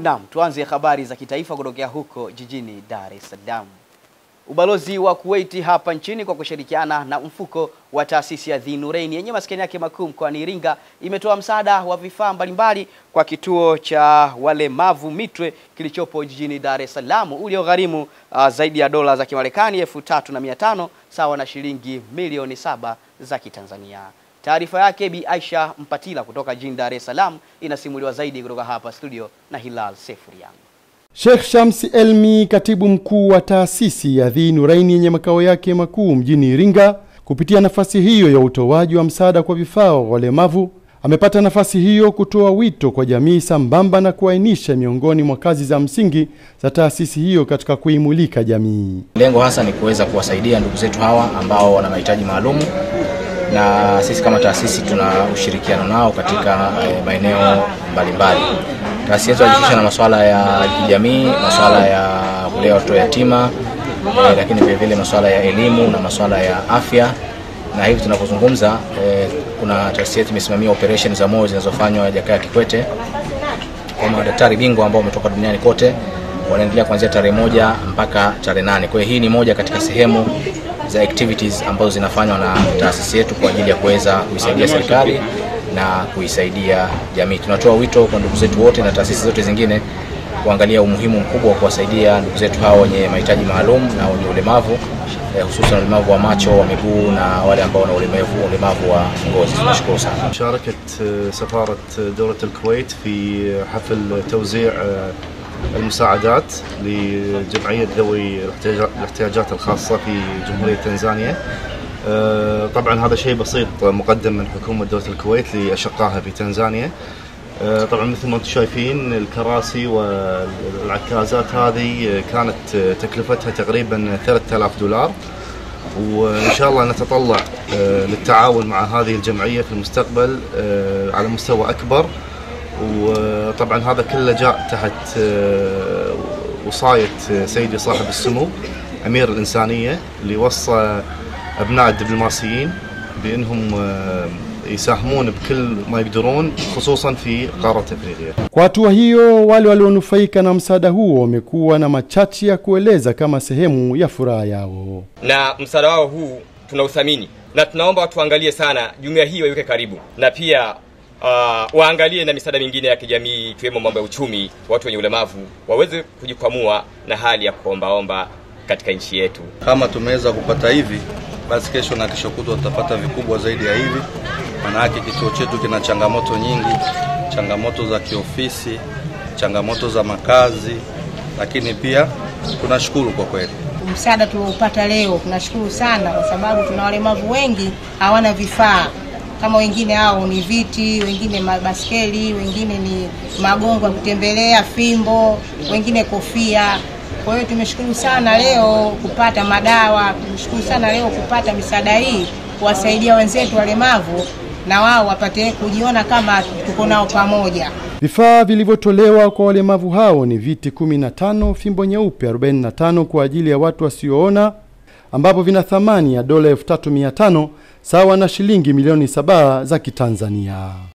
Naam, tuanze habari za kitaifa kutokea huko jijini Dar es Salaam. Ubalozi wa Kuwait hapa nchini kwa kushirikiana na mfuko wa taasisi ya The Nurain yenye maskani yake makuu mkoani Iringa imetoa msaada wa vifaa mbalimbali kwa kituo cha walemavu Mitwe kilichopo jijini Dar es Salaam uliogharimu uh, zaidi ya dola za Kimarekani elfu tatu na mia tano sawa na shilingi milioni saba za Kitanzania. Taarifa yake Bi Aisha Mpatila kutoka jijini Dar es Salaam inasimuliwa zaidi kutoka hapa studio na Hilal Sefurian. Sheikh Shamsi Elmi, katibu mkuu wa taasisi ya The Nurain yenye makao yake makuu mjini Iringa, kupitia nafasi hiyo ya utoaji wa msaada kwa vifaa wa walemavu, amepata nafasi hiyo kutoa wito kwa jamii sambamba na kuainisha miongoni mwa kazi za msingi za taasisi hiyo katika kuimulika jamii. Lengo hasa ni kuweza kuwasaidia ndugu zetu hawa ambao wana mahitaji maalumu, na sisi kama taasisi tuna ushirikiano nao katika eh, maeneo mbalimbali. Taasisi yetu inajihusisha na masuala ya kijamii, masuala ya kulea watoto yatima, eh, lakini vile vile masuala ya elimu na masuala ya afya. Na hivi tunapozungumza, eh, kuna taasisi yetu imesimamia operation za moyo zinazofanywa Jakaya Kikwete kwa madaktari bingwa ambao wametoka duniani kote wanaendelea kuanzia tarehe moja mpaka tarehe nane. Kwa hiyo hii ni moja katika sehemu za activities ambazo zinafanywa na taasisi yetu kwa ajili ya kuweza kuisaidia serikali na kuisaidia jamii. Tunatoa wito kwa ndugu zetu wote na taasisi zote zingine kuangalia umuhimu mkubwa wa kuwasaidia ndugu zetu hawa wenye mahitaji maalum na wenye ulemavu eh, hususan ulemavu wa macho, wa miguu na wale ambao wana ulemavu ulemavu wa ngozi. Tunashukuru sana. شاركت سفارة دولة الكويت في حفل توزيع المساعدات لجمعية ذوي الاحتياجات الخاصة في جمهورية تنزانيا طبعا هذا شيء بسيط مقدم من حكومة دولة الكويت لأشقائها في تنزانيا طبعا مثل ما انتم شايفين الكراسي والعكازات هذه كانت تكلفتها تقريبا 3000 دولار وان شاء الله نتطلع للتعاون مع هذه الجمعيه في المستقبل على مستوى اكبر وطبعا هذا كله جاء تحت وصايه سيدي صاحب السمو امير الانسانيه اللي وصى ابناء الدبلوماسيين بانهم يساهمون بكل ما يقدرون خصوصا في قاره افريقيا. Kwa hatua hiyo, wale walionufaika na msaada huo wamekuwa na machache ya kueleza kama sehemu ya furaha yao. na msaada wao huu tunauthamini na tunaomba watu waangalie sana jumuiya hii waiweke karibu na pia uh, waangalie na misaada mingine ya kijamii ikiwemo mambo ya uchumi watu wenye ulemavu waweze kujikwamua na hali ya kuombaomba katika nchi yetu Kama tumeweza kupata hivi, basi kesho na kesho kutwa tutapata vikubwa zaidi ya hivi. Maanake kituo chetu kina changamoto nyingi, changamoto za kiofisi, changamoto za makazi, lakini pia tunashukuru kwa kweli. msaada tulioupata leo tunashukuru sana, kwa sababu tuna walemavu wengi hawana vifaa kama wengine hao ni viti, wengine mabaskeli, wengine ni magongo ya kutembelea, fimbo, wengine kofia. Kwa hiyo tumeshukuru sana leo kupata madawa, tumeshukuru sana leo kupata misaada hii kuwasaidia wenzetu walemavu na wao wapate kujiona kama tuko nao pamoja. Vifaa vilivyotolewa kwa walemavu hao ni viti 15, fimbo nyeupe 45 kwa ajili ya watu wasioona, ambapo vina thamani ya dola 3500 sawa na shilingi milioni saba za Kitanzania.